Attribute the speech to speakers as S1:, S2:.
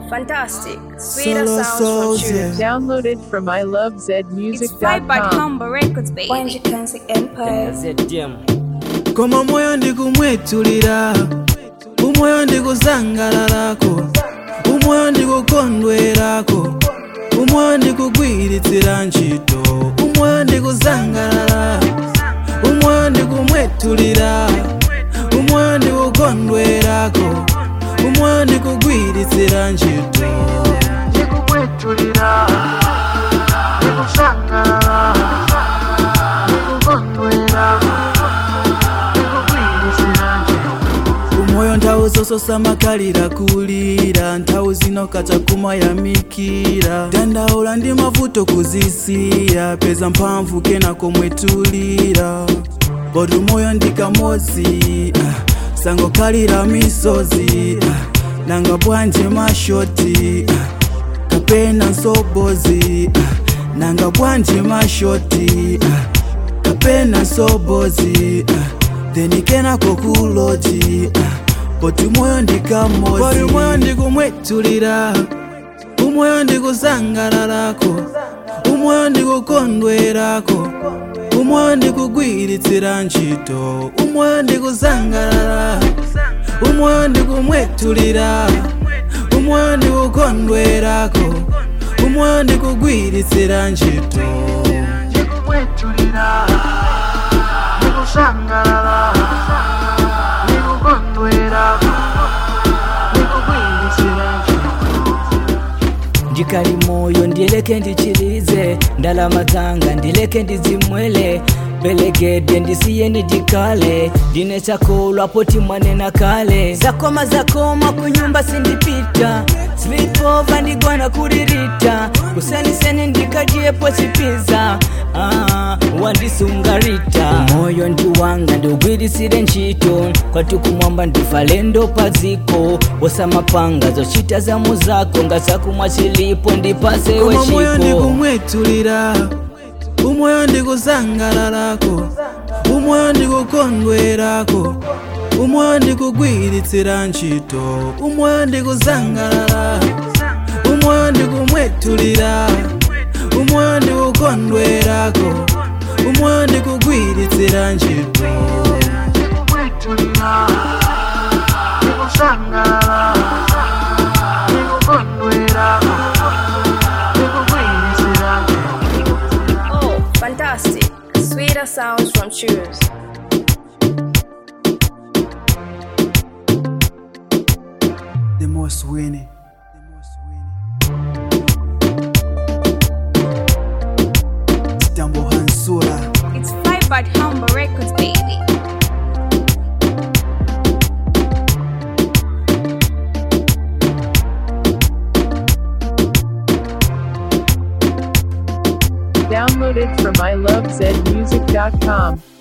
S1: fantastic. Sweeter
S2: Solo
S1: sounds from
S2: souls,
S1: Choose.
S2: yeah.
S3: Downloaded from
S1: It's Vibe by
S3: ilovezmusic.com.
S1: Humble Records, baby.
S4: Wanje Kansi Empire
S2: koma moyo ndikumwetulira umoyo ndikusangalalako umoyo ndikukondwerako umoyo ndikugwiritsira ntchito umoyo ndikusangalala umoyo ndikumwetulira umoyo ndikukondwerako umoyo ndikugwiritsira ntchito ndikumwetulira ndikusangalala ndikukondwerako umoyo nthawi zososa makhalira kulira nthawi zino kacha kumayamikira dandaula ndi mavuto kuzisiya peza mphamvu kena komwetulira poti umoyo ndi kamodzi ah, sangokhalira misozi ah, nanga bwanje mashoti ah, kapena nsobozi ah, nanga bwanje mashoti ah, kapena nsobozi ah, then kenako kuloji ah, poti umoyo ndikamodzi poti umoyo ndikumwetulira umoyo ndikusangalalako umoyo ndikukondwerako umoyo ndikugwiritsira ntchito umoyo ndikusangalala umoyo ndikumwetulira umoyo ndikukondwerako umoyo ndikugwiritsira ntchito ndikumwetulira ndikusangalala ndikukondwerako ndikugwiritsira ntchito
S5: ndikali moyo ndileke ndichilize ndalama zanga ndileke ndizimwele belegede ndisiye ndikale ndine chakolwa poti mwanena kale zakoma zakoma kunyumba sindipita slipova ndigwana kuririta kuseniseni ndikadyepo chipiza ah, wandisungarita moyo ndi wanga ndiugwirisire ntchito kwati kumwamba ndifalendo padziko wosamapanga zochita za muzako ngazakumwa chilipo ndipasewe
S2: koma moyo
S5: chipo
S2: ndikumwetulira umoyo ndikusangalalako umoyo ndikukondwerako umoyo ndikugwiritsira ntchito umoyo ndikusangalala umoyo ndikumwetulira umoyo ndikukondwerako umoyo ndikugwiritsira ntchito ndikumwetulira ndikusangalala ndikukondwerako ndikugwiritsira ntchito
S1: Oh, fantastic. Sweeter sounds from Choose.
S2: the most winning. Stambo Hansura.
S1: It's Vibe by Humble Records, baby.
S3: Downloaded from ilovezmusic.com.